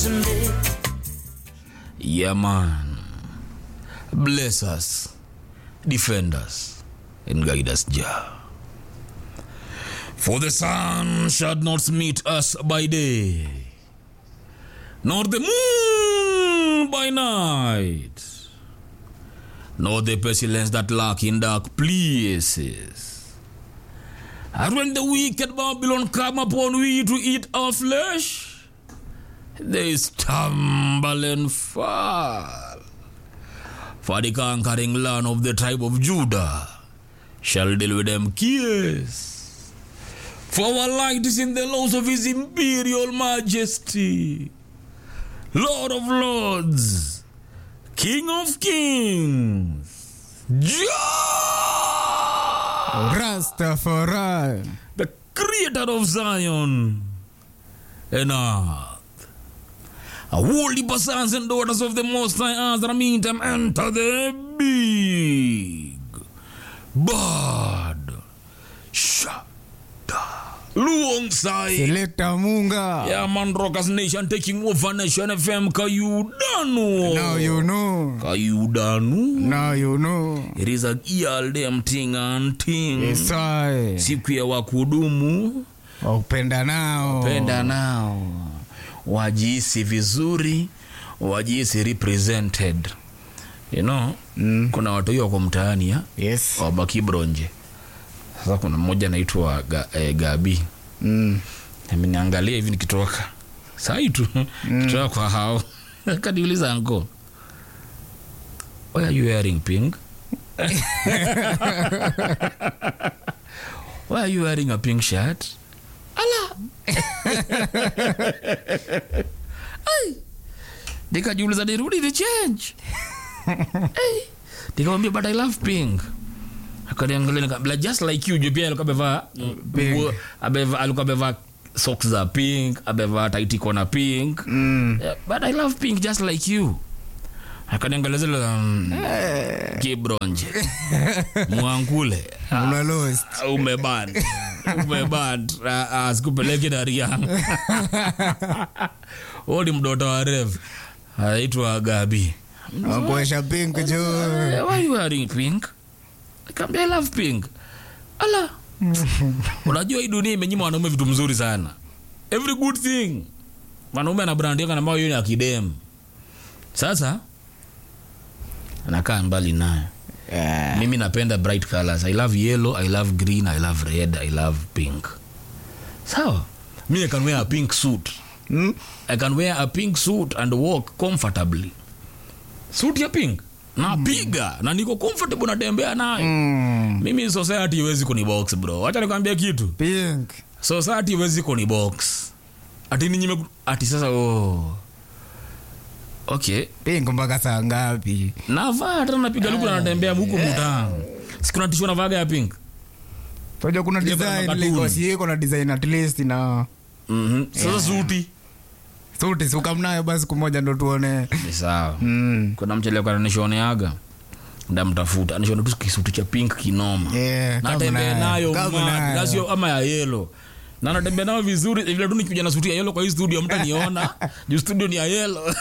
me. Yeah, man. Bless us, defend us, and guide us, Jah. For the sun shall not meet us by day, nor the moon by night, nor the pestilence that lurk in dark places. And when the wicked Babylon come upon we to eat our flesh, they stumble and fall. For the conquering land of the tribe of Judah shall deal with them kiss. For our light is in the laws of his imperial majesty, Lord of lords, King of kings, Jah, Rastafari. the creator of Zion and earth. A holy sons and daughters of the Most High Azra meantime enter the big bad shada alongside Selector Munga. yeah man rockers nation taking over nation fm kayudanu Now you know. kayudanu Now you know. it is a girl them thing and thing Yes, I. siku ya wakudumu Upenda nao. penda nao wajihisi vizuri wajihisi represented you know Mm. kuna watu hiyo wako mtaani ya Yes. wabaki bronje sasa kuna mmoja anaitwa ga, eh, gabi Mm. ameniangalia hivi nikitoka sai tu kitoka kwa hao kaniuliza anko why are you wearing pink why are you wearing a pink shirt ala Ai. nikajiuliza nirudi ni change hey. nikamwambia but i love pink akaniangalia nikabla just like you juu pia alikuwa amevaa Pink. nguo- amevaa- alikuwa amevaa socks za pink amevaa taitiko na pink Mm. Yeah, but i love pink just like you akaniangalia zile um, kibronje mwankule Una lost. umeban umeban Ah, ah, sikupeleki dariang huo ni mdoto wa rev anaitwa gabi Wakuesha pink juu. Eh, why you wearing pink Nikamwambia, I love pink ala unajua hii dunia imenyima wanaume vitu mzuri sana every good thing mwanaume ana brand yake ambayo hiyo ni akidem sasa anakaa mbali nayo Yeah. mimi napenda bright colors i love yellow i love green i love red i love pink sawa mi i can wear a pink suit Mm. i can wear a pink suit and walk comfortably suit ya pink napiga na niko comfortable natembea nayo Mm. mimi society iwezi kunibox bro wacha nikwambia kitu Pink. society iwezi kunibox ati ninyime ati sasa oh. okay Pink mpaka saa ngapi? navaa hata napiga luku na natembea huku mutaa sikuna tishu navaga ya pink Unajua kuna Ile kuna design cartoon. liko si kuna design at least na mm-hmm. sasa suti suti sukamnayo basi siku moja ndo tuone. ni sawa Mm. kuna mchelekana nishoneaga ndamtafuta nishone tu kisuti cha pink kinoma Yeah, kama natembea nayo kama mad, nayo. na sio ama ya yelo na natembea nayo vizuri vile tu nikikuja na suti ya yelo kwa hii studio mtaniona juu studio ni ya yelo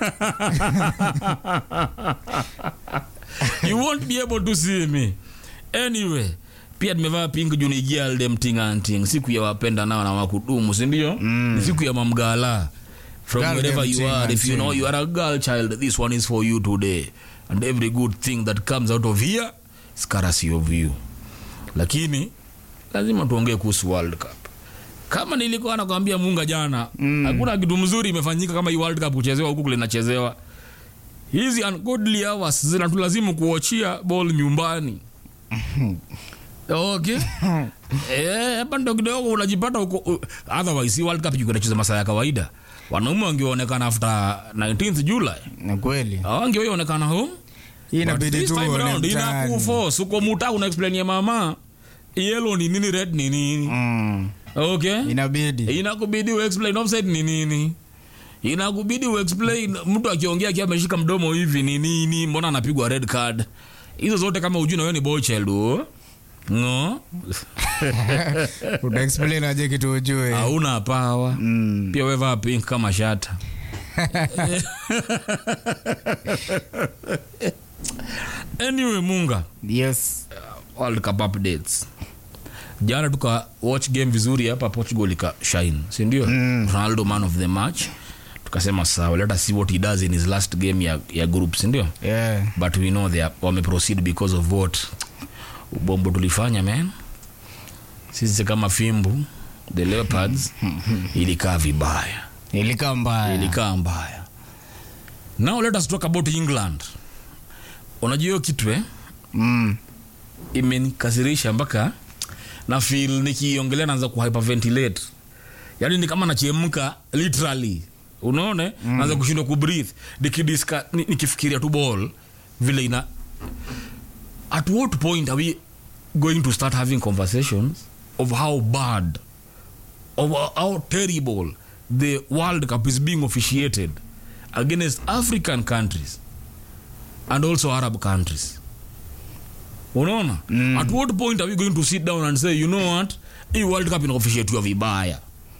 you won't be able to see me anyway pia nimevaa pink juu ni girl dem ting and ting siku ya wapenda nao na wakudumu sindio mm. siku ya mamgala from Girl wherever dem you ting are and if you ting. know you are a girl child this one is for you today and every good thing that comes out of here is courtesy of you lakini lazima tuongee kuhusu world cup kama nilikuwa nakwambia munga jana hakuna kitu mzuri imefanyika kama hii world cup kuchezewa huku kule inachezewa hizi ungodly hours zinatulazimu kuachia ball nyumbani okay Eh, hapa ndo kidogo unajipata uko u- otherwise hii world cup ingekuwa inacheza masaa ya kawaida wanaume wangeonekana after 19th july Ni kweli. wangeonekana home Hii But inabidi this tu time uone around, mtaani. inakuforce. uko muta una explain ya mama yellow ni nini red ni nini Mm. okay Inabidi. inakubidi uexplain offside ni nini inakubidi uexplain mtu akiongea akiwa ameshika mdomo hivi ni nini mbona anapigwa red card hizo zote kama ujui na wewe ni boy child oh. no utaexplain aje kitu ujue hauna pawa Mm. pia wevaa pink kama shata anyway munga yes world cup updates jana tuka watch game vizuri hapa portugal ika shine sindio mm. ronaldo man of the match tukasema sawa let us see what he does in his last game ya, ya group sindio yeah. but we know they are- wameproceed because of what ubombo tulifanya man sisi kama fimbu the leopards ilikaa vibaya ilikaa mbaya ilikaa mbaya now let us talk about england unajua hiyo kitu eh? mm. imenikasirisha mpaka na feel nikiongelea naanza kuhyperventilate yaani ni kama nachemka literally unaona mm. naanza kushindwa kubreathe nikidiska ni- nikifikiria tu ball vile ina at what point are we going to start having conversations of how bad of how terrible the world cup is being officiated against african countries and also arab countries unaona mm. at what point are we going to sit down and say you know what hii world cup inaofishetiwa vibaya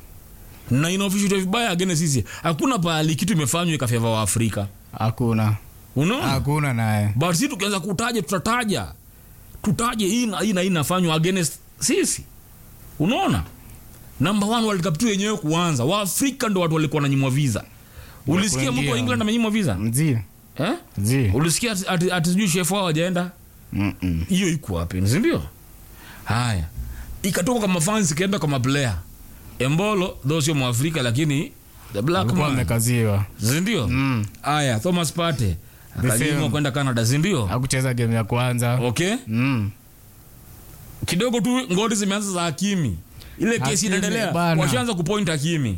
na inaofishetiwa vibaya against sisi hakuna pahali kitu imefanywa ikafeva wa afrika hakuna unaona hakuna naye but si tukianza kutaja tutataja tutaje hii na hii na hii inafanywa against sisi unaona number one world cup tu yenyewe kuanza waafrika ndo watu walikuwa nanyimwa visa ulisikia mtu wa kuingia. england amenyimwa visa mzi eh? zi ulisikia ati- ati ati sijui chef wao wajaenda Mm-mm. hiyo iko wapi sindio haya ikatoka kwa mafans ikaenda kwa maplayer embolo tho sio mwafrika lakini the black alikuwa man amekaziwa sindio Mm. haya thomas pate akanyimwa same. kwenda canada sindio akucheza game ya kwanza okay mm. kidogo tu ngori zimeanza za hakimi ile kesi Hakimi, inaendelea bana. washaanza kupoint hakimi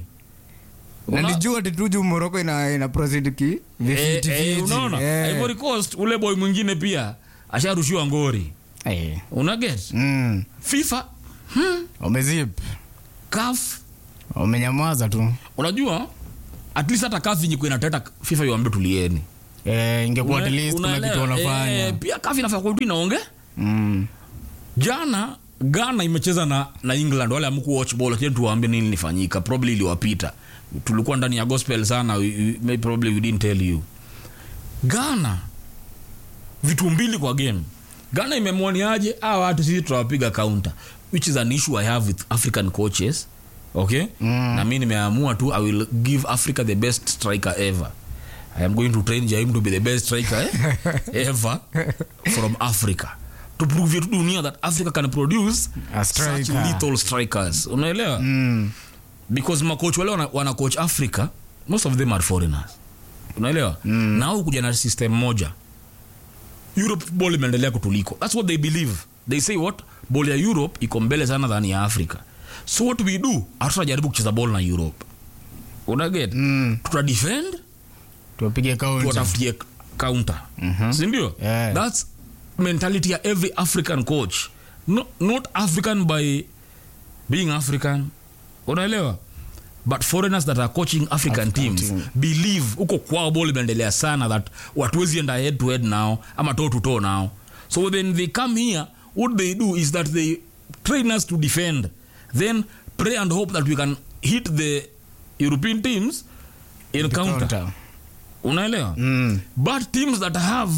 na Una- nijua tituju moroko ina, ina proceed ki Eh, vifiti eh, fiti. unaona Eh. ivory coast ule boy mwingine pia asharushiwa ngori Eh. unaget Mm. fifa wamezip caf wamenyamaza tu unajua at least hata kafi nyiko inateta fifa iwambie tulieni eh, ingekuwa at Una- least kuna unaelewa? kitu wanafanya Eh, pia kafi nafaa kurudi naonge mm. jana ghana imecheza na, na england wale amku watch ball lakini tuwaambie nini lifanyika probably iliwapita tulikuwa ndani ya gospel sana we, we, maybe probably we didn't tell you ghana vitu mbili kwa game ghana imemwoniaje a watu sisi tutawapiga counter which is an issue i have with african coaches okay mm. na mi nimeamua tu i will give africa the best striker ever i am going to train jaim to be the best striker eh, ever from africa to prove to dunia that africa can produce A such striker. lethal strikers unaelewa Mm. because makoch wale wana, wana coach africa most of them are foreigners unaelewa mm. na au kuja na system moja europe ball imeendelea kutuliko thats what they believe they say what ball ya europe iko mbele sana than ya africa so what we do hatutajaribu kucheza ball na europe unaget Mm. tuta defend tuwapige kaunti tuwatafutie counter mm-hmm. sindio Yeah. thats mentality ya every african coach no, not african by being african unaelewa but foreigners that are coaching african, African teams team. believe huko kwao ball imeendelea sana that watuwezi enda head to head now ama toe to toe now so when they come here what they do is that they train us to defend then pray and hope that we can hit the european teams in counter Counter. unaelewa Mm. but teams that have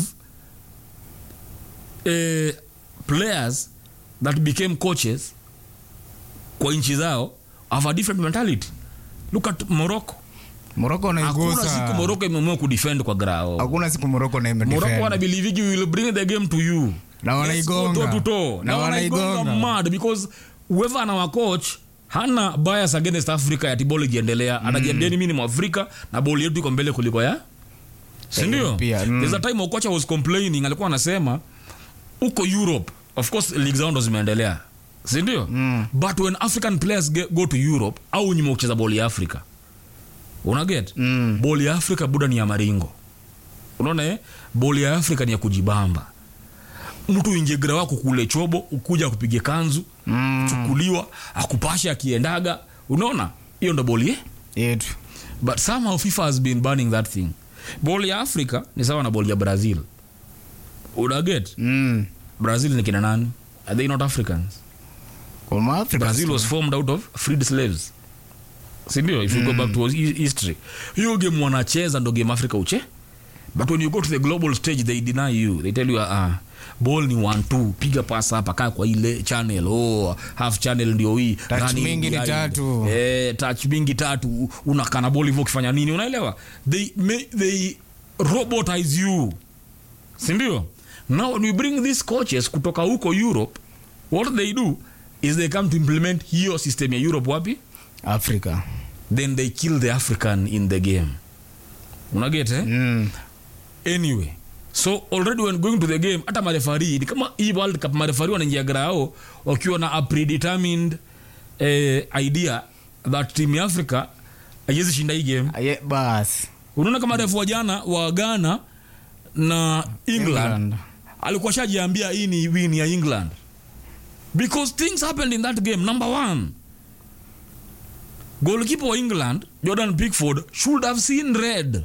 uh, players that became coaches kwa nchi zao have a different mentality look at morocco moroko hakuna siku naigusa morocco imeamua kudefend kwa grao hakuna siku moroko na morocco imedefend. wanabilivigi will bring the game to you Na Let's go wanaigonga. toe to toe. Na na wanaigonga wanaigonga. mad because whoever ana coach hana bias against africa ya tibol ikiendelea anajiambiani mi ni mwafrika na boli yetu iko mbele kuliko ya sindio pia, mm. there's a time okocha was complaining alikuwa anasema huko europe of course league zao ndo zimeendelea sindio mm. but when african players ge- go to europe au nyuma kucheza boli ya africa unaget Mm. boli ya africa buda ni ya maringo unaona eh? boli ya africa ni ya kujibamba mtu injegra wako kule chobo ukuja kupige kanzu Mm. chukuliwa akupashe akiendaga unaona hiyo ndo boli eh? yetu but somehow fifa has been banning that thing boli ya africa ni sawa na boli ya brazil unaget Mm. brazil ni kina nani are they not africans Kwa Maafrika brazil tu. was formed out of freed slaves sindio if you go back to hi- history hiyo game wanacheza ndo game africa uche but when you go to the global stage they deny you they tell you uh, ball ni one two piga pass hapa kaa kwa ile channel oh, half channel ndio hii Touch running mingi ni behind. tatu. eh, touch mingi tatu unakana ball hivyo ukifanya nini unaelewa they, may, they robotize you sindio now when we bring these coaches kutoka huko europe what they do is they come to implement hiyo system ya europe wapi africa then they kill the african in the game unaget eh? mm. anyway so already when going to the game hata marefari ni kama hii world cup marefari wanaingia grao wakiwa na a predetermined eh, idea that team ya africa haiwezi shinda hii game Aye, bas unaona kama refu wa jana wa ghana na england, England. alikuwa shajiambia hii ni win ya england because things happened in that game number one goalkeeper wa england jordan pickford should have seen red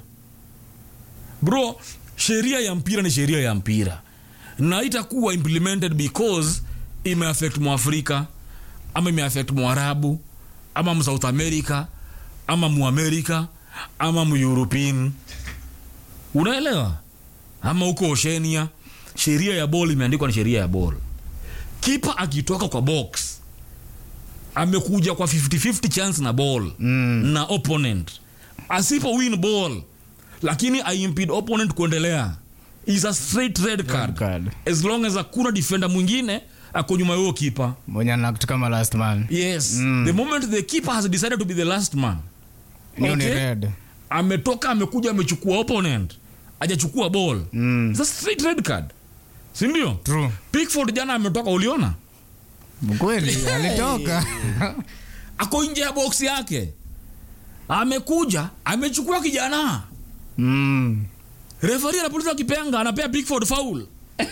bro sheria ya mpira ni sheria ya mpira na itakuwa implemented because imeaffect mwafrika ama imeaffect mwarabu ama msouth america ama muamerika ama mueuropean unaelewa ama huko oshenia sheria ya bol imeandikwa ni sheria ya bol kipa akitoka kwa box amekuja kwa 50-50 chance na ball Mm. na opponent asipo win ball lakini aimpede opponent kuendelea is a straight red card, card. as long as hakuna defender mwingine ako nyuma yuo kipa mwenye anact kama last man yes the moment the keeper has decided to be the last man hiyo ni Okay. red ametoka amekuja amechukua opponent ajachukua ball Mm. It's a straight red card sindio true pickford jana ametoka uliona kweli alitoka ako nje ya box yake amekuja amechukua kijana mm. refari anapuliza kipenga anapea pickford foul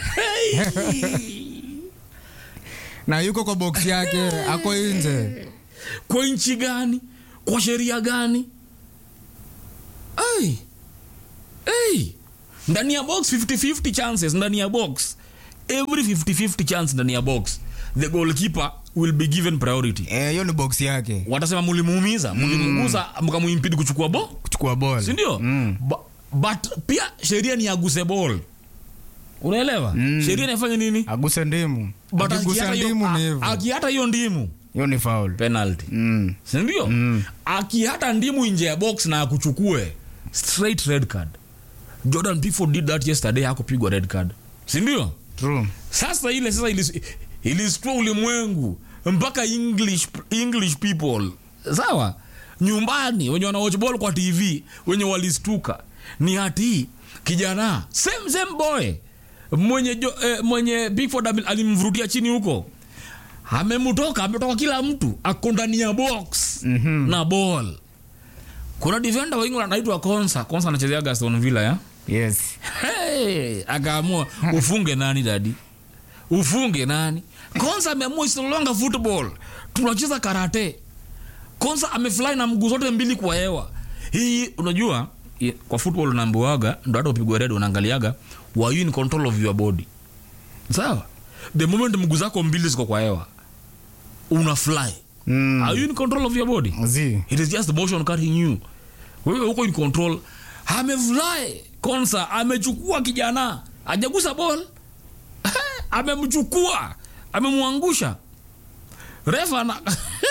na yuko kwa box yake ako nje kwa nchi gani kwa sheria gani hey. Hey. ndani ya box 50-50 chances ndani ya box every 50-50 chance ndani ya box the goalkeeper will be given priority Eh, hiyo ni box yake watasema mulimuumiza mulimunguza mkamuimpidi kuchukua bo kuchukua ball sindio mm. Ba- but pia sheria ni aguse ball unaelewa Mm. sheria inafanya nini aguse ndimu but akigusa akiata hiyo- ndimu ni a- hivyo akiata hiyo ndimu hiyo ni foul penalty mm. sindio Mm. akihata ndimu nje ya box na akuchukue straight red card jordan pickford did that yesterday hakupigwa red card sindio true sasa ile sasa ilis- ilistua ulimwengu mpaka english, english people sawa nyumbani wenye wanawatch ball kwa tv wenye walistuka ni hati kijana same same boy mwenye, jo, eh, mwenye bigford ame- alimvurutia chini huko amemtoka ametoka kila mtu ako ndani ya box Mhm. na ball kuna defender wa england anaitwa konsa konsa anachezea gaston villa ya yes hey, akaamua ufunge nani dadi ufunge nani konsa ameamua isilonga football tunacheza karate konsa amefly na mguu zote mbili kwa hewa hii unajua i- kwa football unaambiwaga ndo hata upigwe red unaangaliaga were you in control of your body sawa the moment mguu zako mbili ziko kwa hewa una fly mm. are you in control of your body zi it is just the motion carrying you wewe huko in control amefly konsa amechukua kijana ajagusa ball amemchukua amemwangusha refa na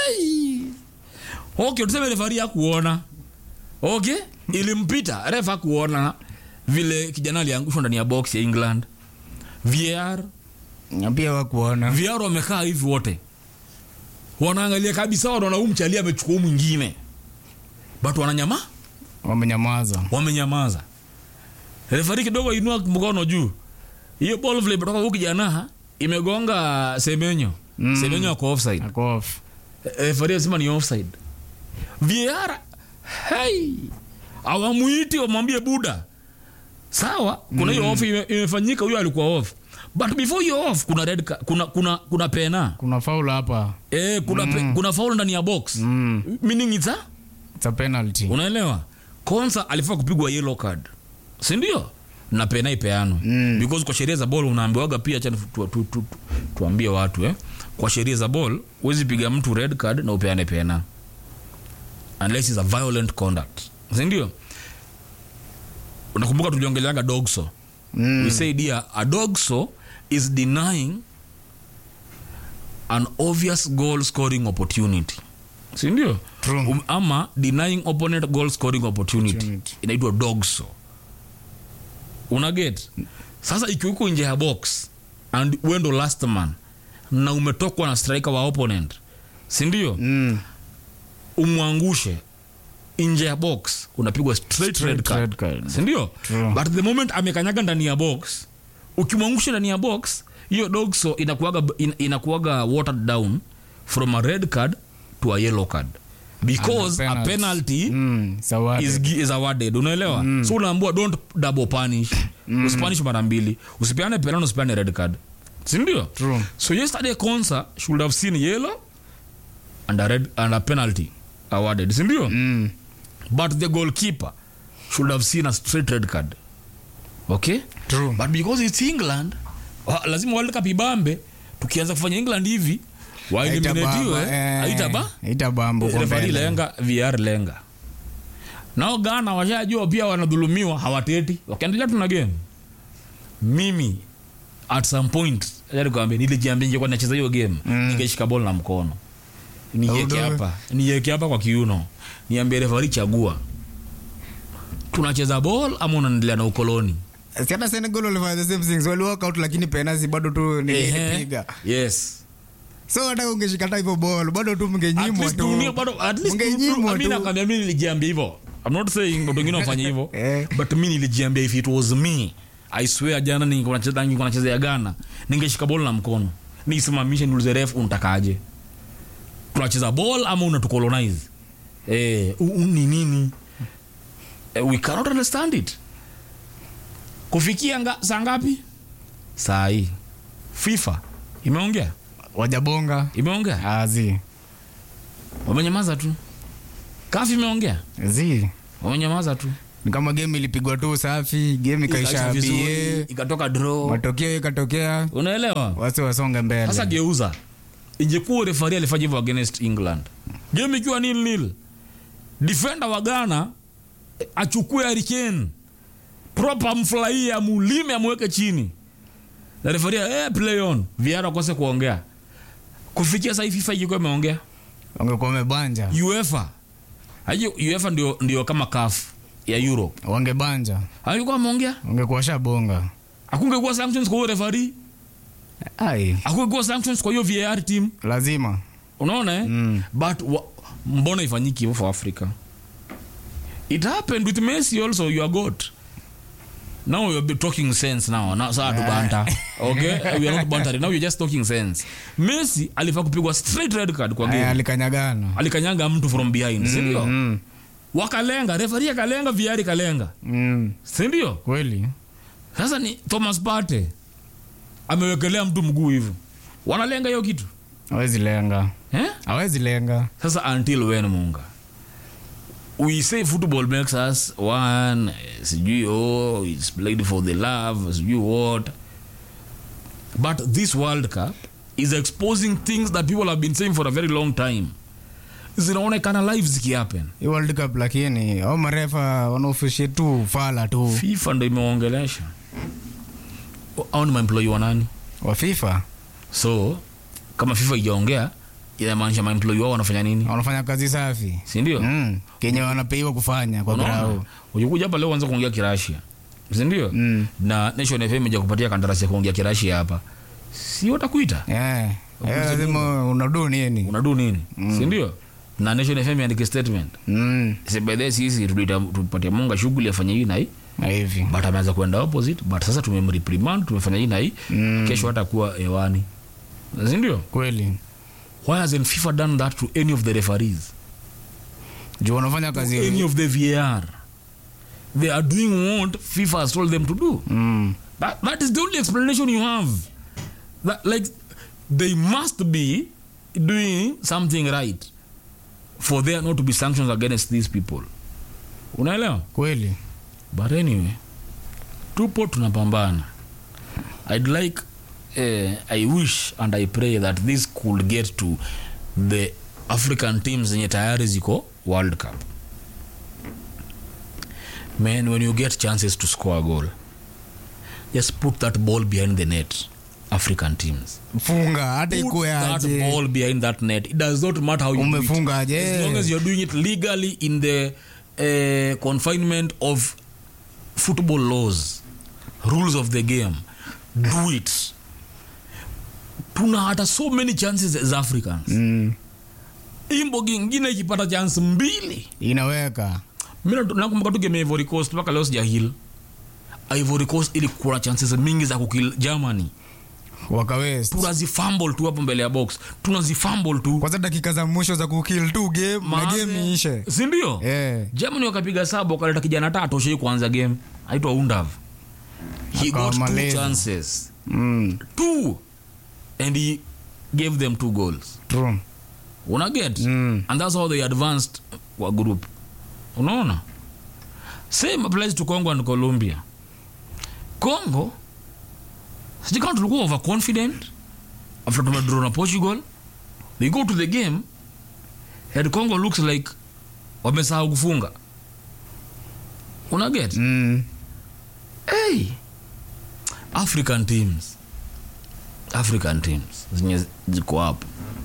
okay tuseme refari hakuona okay ilimpita refa hakuona vile kijana aliangushwa ndani ya box ya england var Na pia wakuona VR wamekaa hivi wote wanaangalia kabisa wanaona huu mchali amechukua huu mwingine but wananyama wamenyamaza wamenyamaza refari kidogo inua mkono juu hiyo ball vile imetoka huku kijana imegonga semenyo mm. semenyo ako offside ako off refari asema ni offside VAR hey awamuiti wamwambie buda sawa kuna hiyo off ime- imefanyika huyo alikuwa off but before hiyo off kuna red ka, kuna kuna kuna pena kuna faul hapa eh kuna pe, kuna foul ndani ya box mm. meaning it's a it's a penalty unaelewa konsa alifaa kupigwa yellow card si ndio na pena ipeanwe Mm. because kwa sheria za ball unaambiwaga pia acha tu, tu, tu, tu, tuambie watu eh kwa sheria za ball huwezi piga mtu red card na upeane pena unless is a violent conduct sindio unakumbuka tuliongeleaga dogso Mm. we said here a dogso is denying an obvious goal scoring opportunity sindio True. um, ama denying opponent goal scoring opportunity, Opportunity. inaitwa dogso unaget sasa ikiwa uko nje ya box and wendo last man na umetokwa na striker wa opponent sindio Mm. umwangushe nje ya box unapigwa straight, Straight red card, red card. sindio True. but the moment amekanyaga ndani ya box ukimwangusha ndani ya box hiyo dogso inakuaga, in, inakuaga watered down from a red card to a yellow card because And a a penalty. penalty Mm. Sawadi. is, gi- is awarded unaelewa so unaambua don't double punish usipanish mara mbili usipeane penalty usipeane red card sindio True. so yesterday consa should have seen yellow and a, red, and a penalty awarded sindio Mm. but the goalkeeper should have seen a straight red card okay True. but because it's england wa- lazima world cup ibambe tukianza kufanya england hivi waeliminatiwe aitaba aitabamba refari lenga vr lenga nao ghana washajua pia wanadhulumiwa hawateti wakiendelea tuna game mimi at some point kwambia nilijiambia ningekuwa nacheza hiyo game Mm. ningeshika bol na mkono nieke Audo. hapa nieke hapa kwa kiuno niambie refari chagua tunacheza bol ama unaendelea na ukoloni hata senegal walifanya the same things wali walk out lakini penalty bado tu Ehe. nilipiga yes so hata ungeshika hata hivyo ball bado tu At mngenyimwa least tu dunia bado- at least Mngenyimwa tu- mi tu. nakwambia mi nilijiambia hivyo I'm not saying watu wengine wafanye hivyo Eh. but mi nilijiambia if it was me i swear jana ningekuwa nacheza- ningekuwa nachezea ghana ningeshika bol na mkono nisimamishe niulize ref unatakaje tunacheza ball ama unatucolonize eh, u- u- ni nini eh, we cannot understand it kufikia nga, saa ngapi saa hii fifa imeongea wajabonga imeongea azi wamenyamaza tu kafi imeongea zi wamenyamaza tu ni kama game ilipigwa tu safi game ikaisha Ikaisha vizuri, bie ikatoka draw matokeo ikatokea unaelewa wasi wasonge mbele sasa geuza ingekuwa refari alifanya hivyo against england game ikiwa nil nil defender wa ghana eh, achukue harikane proper amfurahie amulime amweke chini na refari eh, play on viara akose kuongea kufikia sahii fifa ikikuwa imeongea wangekuwa wamebanja uefa aje uefa ndio, ndio kama kaf ya europe wangebanja alikuwa ameongea wangekuwa shabonga akungekuwa sanctions kwa huyo refari ai akungekuwa sanctions kwa hiyo var team lazima unaona eh? Mm. but wa, mbona ifanyiki hivyo for africa it happened with messi also you are god now you're talking sense now now saa tu banta okay we are not bantering now you're just talking sense messi alifaa kupigwa straight red card kwa Aya, game alikanyagana alikanyanga mtu from behind sindio Mm, wakalenga refari akalenga viari kalenga mm. sindio kweli sasa ni thomas pate amewekelea mtu mguu hivyo wanalenga hiyo kitu awezi lenga eh? awezi lenga sasa until when munga we say football makes us one eh, sijui oh it's played for the love sijui what but this world cup is exposing things that people have been saying for a very long time zinaonekana live zikihappen hii world cup lakini au marefa wanaofishi tu fala tu fifa ndo imeongelesha au ni maemployi wa nani wa fifa so kama fifa ijaongea inamaanisha maemployi wao wanafanya nini wanafanya kazi safi sindio mm. kenye wanapeiwa kufanya kwa grau ukikuja hapa leo anza kuongea kirasia sindio Mm. na nation fm ija kupatia kandarasi ya kuongea kirasia hapa si watakuita yeah. Eh, lazima unadu nini unadu nini sindio na nation fm andike statement mm. sebedhe sisi tulita- tupatia munga shughuli afanye hii na hii na hivi but ameanza kuenda opposite but sasa tumemreprimand tumefanya hii na hii Mm. kesho hatakuwa hewani sindio kweli why hasn't fifa done that to any of the referees juu wanafanya any kazi of the var they are doing what fifa has told them to do mm. That, that is the only explanation you have. That like they must be doing something right for there not to be sanctions against these people. Unaelewa? kweli But anyway, tupo tunapambana. I'd like uh, I wish and I pray that this could get to the African teams zenye tayari ziko world cup man when you get chances to score a goal just put that ball behind the net african teams funga hata put ikuwe that aje ball behind that net it does not matter how you do it. umefunga as long aje as you're doing it legally in the uh, confinement of football laws rules of the game do it tuna hata so many chances as africans mm. imbogi ingine ikipata chance mbili inaweka mi na- nakumbuka tu game ya ivory coast mpaka leo sijahil ivory coast ilikuwa na chances mingi za kukil germany wakawest tunazifumble tu hapo mbele ya box tunazifumble tu kwanza dakika za mwisho za kukill tu game na Maana- game iishe sindio Eh. germany wakapiga saba wakaleta kijana tatu ashai kuanza game aitwa undav he got two Akamaliza. chances mm. two and he gave them two goals true unaget Mm. and that's how they advanced kwa group unaona same applies to congo and colombia congo sijui kama tulikuwa overconfident after tumedraw na portugal they go to the game and congo looks like wamesahau kufunga unaget mm. hey, african teams african teams zenye ziko hapo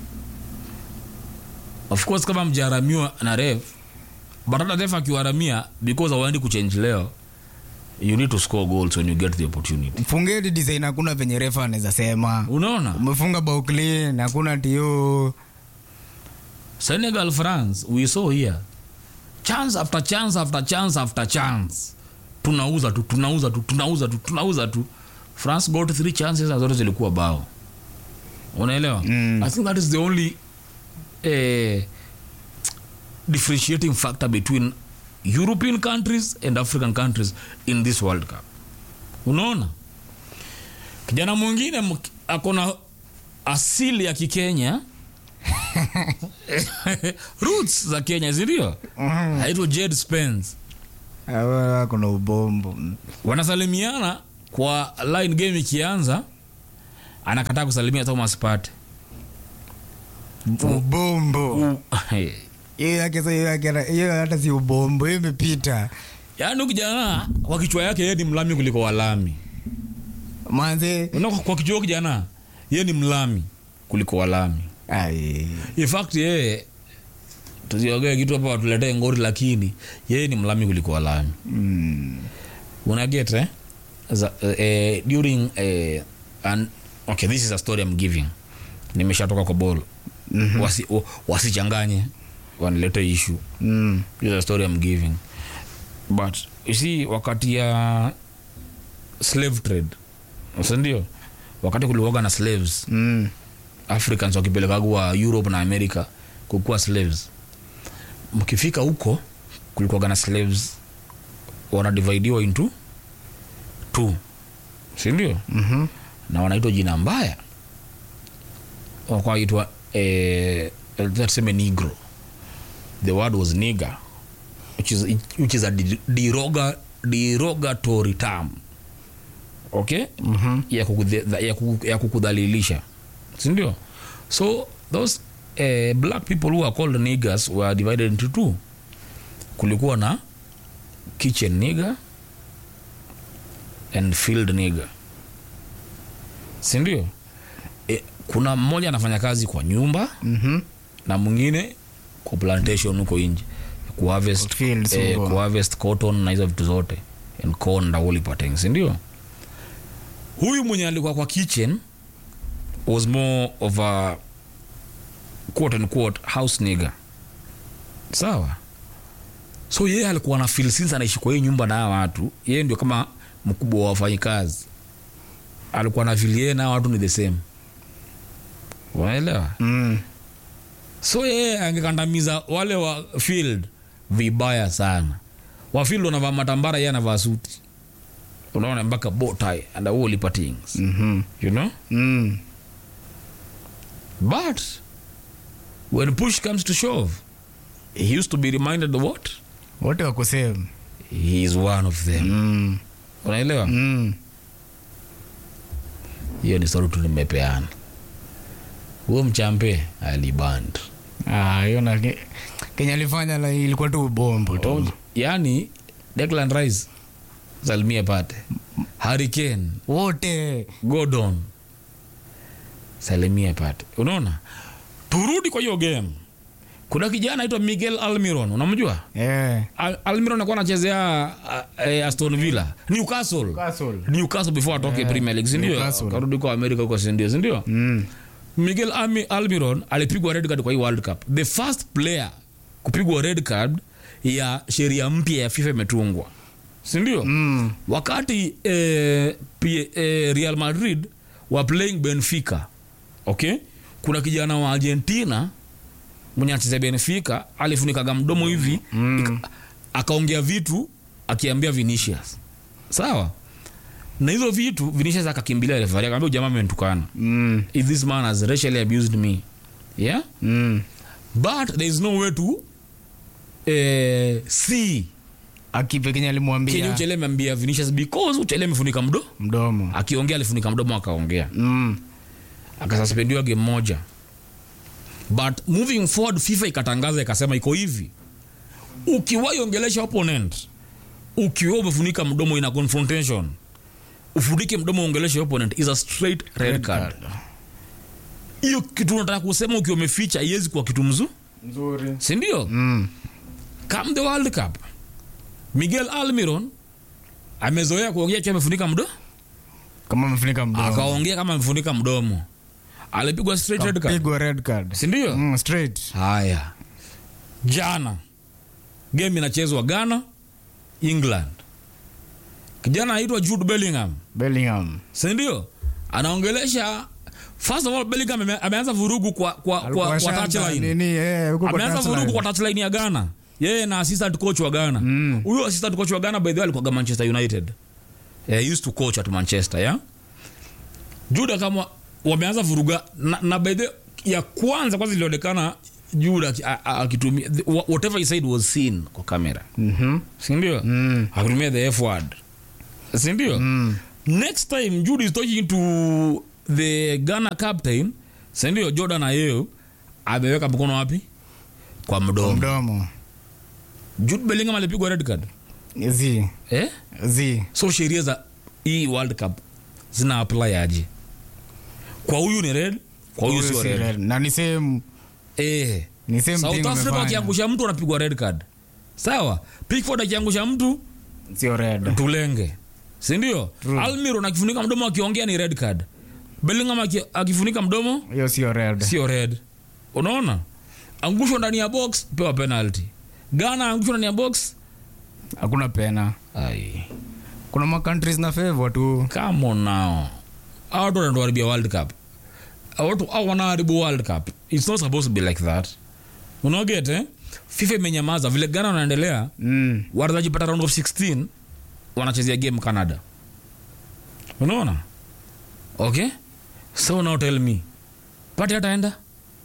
of course kama mjaharamiwa na ref but hata ref akiwaharamia because awaendi kuchange leo you need to score goals when you get the opportunity fungeni design hakuna venye refa anaweza sema unaona umefunga bao clean hakuna tio senegal france we saw here chance after chance after chance after chance tunauza tu tunauza tu tunauza tu tunauza tu france got three chances na zote zilikuwa bao unaelewa Mm. i think that is the only eh, differentiating factor between european countries and african countries in this world cup unaona kijana mwingine mk- akona asili ya kikenya roots za kenya sindio aitwa jed spence kuna ubombo wanasalimiana kwa line game ikianza anakataa kusalimia thomas pate ubombo hiyo yake sa- hiyo yake na- hiyo hata si ubombo hiyo imepita yaani huyu kijana kwa kichwa yake yeye ni mlami kuliko walami manze Unaona, kwa kichwa huyu kijana yeye ni mlami kuliko walami ai in fact yeye tusiogee kitu hapa watuletee ngori lakini yeye ni mlami kuliko walami mm. unaget eh? Za, eh, during eh, an, okay this is a story I'm giving nimeshatoka kwa ball Mhm. wasi, wa- wasichanganye wanilete issue Mm. this is a story I'm giving but you see wakati ya slave trade sindio wakati kulikuwaga na slaves Mm. africans wakipelekagwa europe na america kukuwa slaves mkifika huko kulikuwaga na slaves wanadividiwa into two sindio Mhm. na wanaitwa jina mbaya wakaitwa eh, tuseme negro the word was nigger which is, which is a de- deroga, derogatory term okay Mhm. ya, kukudhe- ya, kuku- ya kukudhalilisha sindio so those eh, black people who are called niggers were divided into two kulikuwa na kitchen nigger and field nigger sindio e, kuna mmoja anafanya kazi kwa nyumba Mhm. na mwingine kwa plantation huko nje kuharvest, Kwa fields eh, huko. kuharvest cotton na hizo vitu zote and corn na woolly patterns ndio huyu mwenye alikuwa kwa kitchen was more of a quote and quote house nigger sawa so yeye alikuwa na feel since anaishi kwa hii nyumba na hawa watu yeye ndio kama mkubwa wa wafanyikazi alikuwa na feel yeye na hawa watu ni the same unaelewa Mm. so yeye angekandamiza wale wa field vibaya sana wa field wanavaa matambara yeye anavaa suti unaona mpaka botai and woolly patings Mhm. you know Mm. but when push comes to shove he used to be reminded of what wote wako same he is one of them Mm. unaelewa Mm. hiyo ni story tu nimepeana huo mchampe aliband Ah, hiyo na Kenya alifanya la ilikuwa tu bombo tu. yani Declan Rice salimia pate Hurricane Wote. Gordon salimia pate unaona turudi kwa hiyo game kuna kijana aitwa Miguel Almiron unamjua Eh. Al Almiron alikuwa anachezea uh, eh, Aston Villa Newcastle Newcastle. Newcastle before atoke Premier League si ndio Newcastle. karudi kwa Amerika huko si ndio si ndio Mm. Miguel Almi, Almiron alipigwa red card kwa hii World Cup. The first player kupigwa red card ya sheria mpya ya FIFA imetungwa, si ndio? Mm. Wakati eh, P- eh, Real Madrid wa playing Benfica, okay, kuna kijana wa Argentina mwenye anachezea Benfica alifunikaga mdomo hivi Mm. akaongea vitu akiambia Vinicius, sawa na hizo vitu Vinicius akakimbilia referee akamwambia "Huyu jamaa amenitukana Mm. if this man has racially abused me yeah Mm. but there is no way to eh, see Akipe Kenya kenye alimwambia uchele ameambia Vinicius because uchele amefunika mdo mdomo. akiongea alifunika mdomo akaongea Mm. akasuspendiwa game moja but moving forward FIFA ikatangaza ikasema iko hivi ukiwahi ongelesha opponent ukiwa umefunika mdomo ina confrontation ufunike mdomo uongeleshe opponent is a straight red card hiyo kitu unataka kusema ukiwa umeficha iwezi kuwa kitu mzuri Nzuri. sindio Mm. come the world cup miguel almiron amezoea kuongea akiwa amefunika mdomo Kama amefunika mdomo. akaongea kama amefunika mdomo alipigwa straight red card Pigwa red card. sindio Mm, straight. haya jana game inachezwa ghana england kijana anaitwa jude bellingham Bellingham. sindio anaongelesha first of all bellingham ame, ameanza vurugu kwa, kwa, kwa, Alikuwa kwa shamba, touchline nini, eh, huko kwa ameanza touchline. vurugu kwa touchline ya ghana yeye na assistant coach wa ghana Mm. huyo assistant coach wa ghana by the way alikuwaga manchester united yeah, he used to coach at manchester yeah? juda kama wameanza vuruga na, na by the ya kwanza kwanza ilionekana juda aki- a- a- akitumia the- wha- whatever he said was seen kwa kamera Mhm. sindio Mm. akitumia the f word sindio Mm. next time jude is talking to the ghana captain sindio jordan ayew ameweka mkono wapi kwa mdomo Mdomo. jude bellingham alipigwa red card Zi. eh? Zi. so sheria za hii world cup zina apply aje kwa huyu ni red kwa huyu Huyo sio si red red. Na ni same eh. ni same south thing africa wamefanya. wakiangusha mtu anapigwa red card sawa pickford akiangusha mtu Sio red. tulenge sindio True. almiron akifunika mdomo akiongea ni red card bellingham aki- akifunika mdomo Hiyo sio red. sio red unaona angushwa ndani ya box pewa penalty ghana angushwa ndani ya box Hakuna pena. ai Kuna ma countries na favor tu. come on now Hawa watu wanatuharibia world cup Hawa watu au wanaharibu world cup it's not supposed to be like that unaoget eh? fifa imenyamaza vile ghana wanaendelea Mm. watajipata round of 16 wanachezea game canada unaona okay so now tell me pate ataenda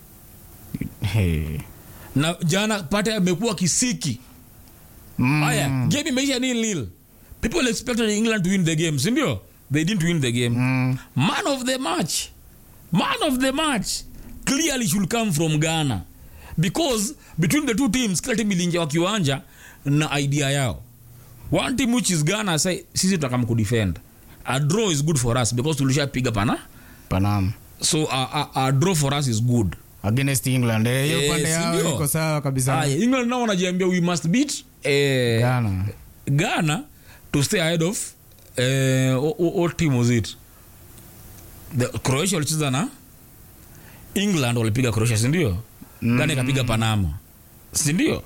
Hey. na jana pate amekuwa kisiki Mm. haya game imeisha nil nil people expected england to win the game sindio they didn't win the game Mm. man of the match man of the match clearly should come from ghana because between the two teams kila team iliingia wa kiwanja na idea yao one team which is ghana say sisi tutakam kudefend a draw is good for us because tulishapiga pana Panam. so a, a, a draw for us is good Against England. Eh, hiyo Eh, pande yao sindio? iko sawa kabisa. Aya, england nao wanajiambia we must beat eh, Ghana. ghana to stay ahead of eh, o- o- what team was it the croatia walicheza na england walipiga croatia sindio mm. ghana ikapiga panama sindio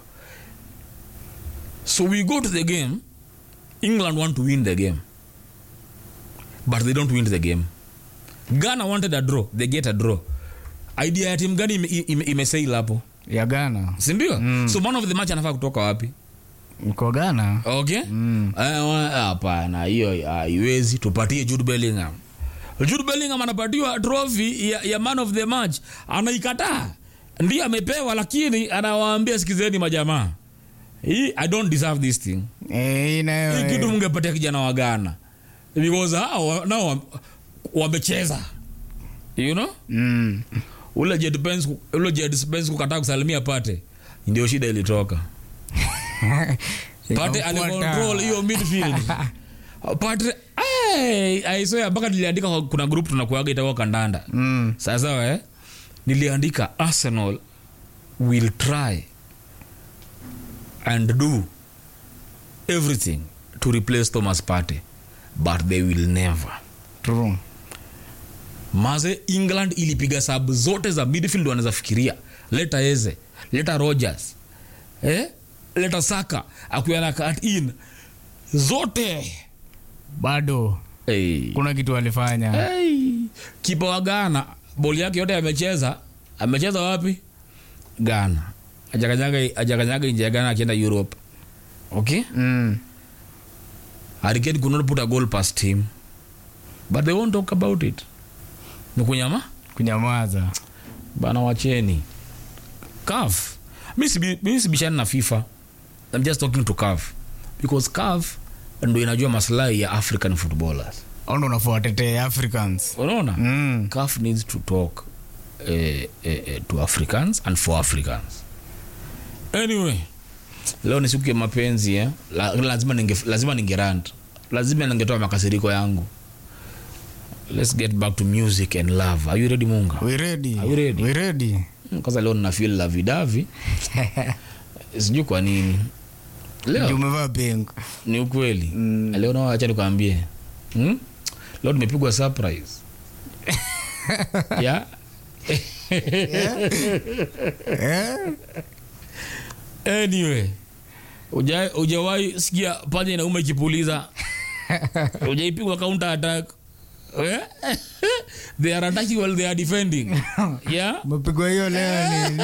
so we go to the game england want to win the game but they don't win the game ghana wanted a draw they get a draw idea ya timu gani imesail ime, imesail hapo Ya Ghana. sindio mm. so man of the match anafaa kutoka wapi Iko Ghana. okay Mm. Eh, wa- hapana hiyo haiwezi tupatie jude bellingham jude bellingham anapatiwa trophy ya, ya man of the match anaikataa ndiye amepewa lakini anawaambia sikizeni majamaa hii i don't deserve this thing Eh, hii nayo. hii eh, kitu mungepatia kijana wa ghana because hao wa- nao wa- wamecheza you know Mm. ule Jed Spence ku- ule Jed Spence kukataa kusalimia pate ndio shida ilitoka pate Ikafuata. alicontrol hiyo midfield pate hey, aisoya mpaka niliandika kwa- kuna group tunakuaga itakuwa kandanda Mm. sawasawa eh? niliandika arsenal will try and do everything to replace thomas pate but they will never True. maze england ilipiga sabu zote za midfield wanaweza fikiria leta eze leta rogers eh? leta saka akuyana cut in zote bado hey. kuna kitu alifanya hey. kipa wa ghana boli yake yote amecheza amecheza wapi ghana ajakanyaga ajakanyaga nje ya ghana akienda europe okay mm. Hurricane could not put a goal past him but they won't talk about it ni kunyama kunyamaza bana wacheni caf mi sibi- mi sibishani na fifa i'm just talking to caf because caf ndo inajua maslahi ya african footballers au ndo unafuatetee africans unaona mm. caf needs to talk eh, eh, eh, to africans and for africans anyway leo ni siku ya mapenzi eh? La, lazima ninge, lazima ningerant lazima ningetoa makasiriko yangu let's get back to music and love are you ready munga we ready Are we ready? we ready Mm, kwanza leo nina feel la vidavi sijui kwa nini leo Ndio umevaa pink ni ukweli leo nao acha nikwambie hmm? leo tumepigwa surprise yeah? eh? anyway uja- ujawahi sikia panya inauma ikipuliza ujaipigwa counter attack Eh? they are attacking while they are defending yeah umepigwa hiyo leo nini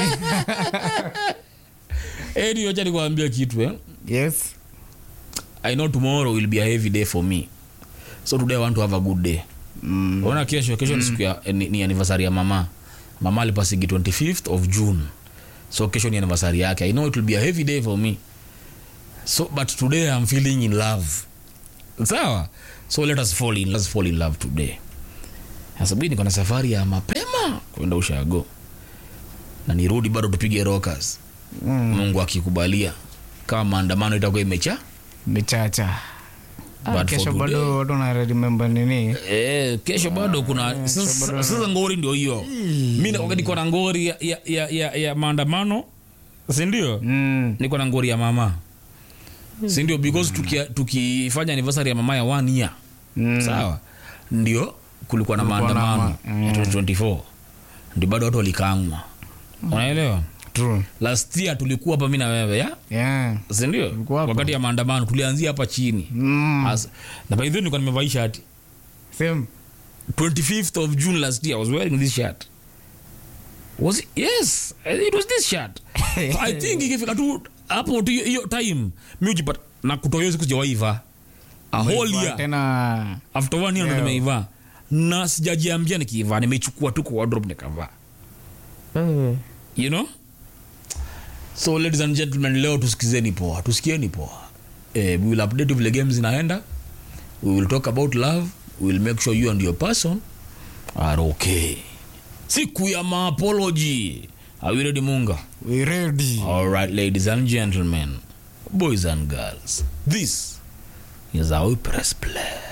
anyway acha nikwambia kitu eh? yes i know tomorrow will be a heavy day for me so today i want to have a good day mm. ona kesho kesho ni siku ya ni, ni anniversary ya mama mama alipasigi 25th of june so kesho ni anniversary yake i know it will be a heavy day for me so but today i'm feeling in love sawa so let us fall in, let's fall in love today asubuhi niko na safari ya mapema kwenda ushago na nirudi bado tupige rockers mm. mungu akikubalia kama maandamano itakuwa imecha michacha Ah, But for kesho today- bado watu na remember nini Eh, kesho bado kuna sasa sasa ngori ndio hiyo mi nakuwa niko na ngori ya, ya, ya, ya, ya maandamano sindio mm. niko na ngori ya mama sindio because tukia- tukifanya anniversary ya mama ya one year Mm. sawa ndio kulikuwa na Kulikuwa na maandamano ma- ya 2024 ndio bado watu walikangwa unaelewa true last year tulikuwa hapa mi na wewe ya yeah sindio Tulikuwa hapa. wakati ya maandamano tulianzia hapa chini mm. As, na by the way nilikuwa nimevaa hii shati same 25th of June last year, I was wearing this shirt. Was it? Yes, it was this shirt. So I think ikifika tu hapo tu hiyo- hiyo time mi ujipata na kutoa hiyo siku sijawaivaa a whole year tena after one year ndo Yeah. nimeivaa na sijajiambia nikiivaa nimeichukua tu kwa wardrobe nikavaa you know so ladies and gentlemen leo tusikizeni poa tusikieni poa eh, we will update vile games zinaenda we will talk about love we will make sure you and your person are okay siku ya maapology are we ready munga we ready all right ladies and gentlemen boys and girls this is how we press play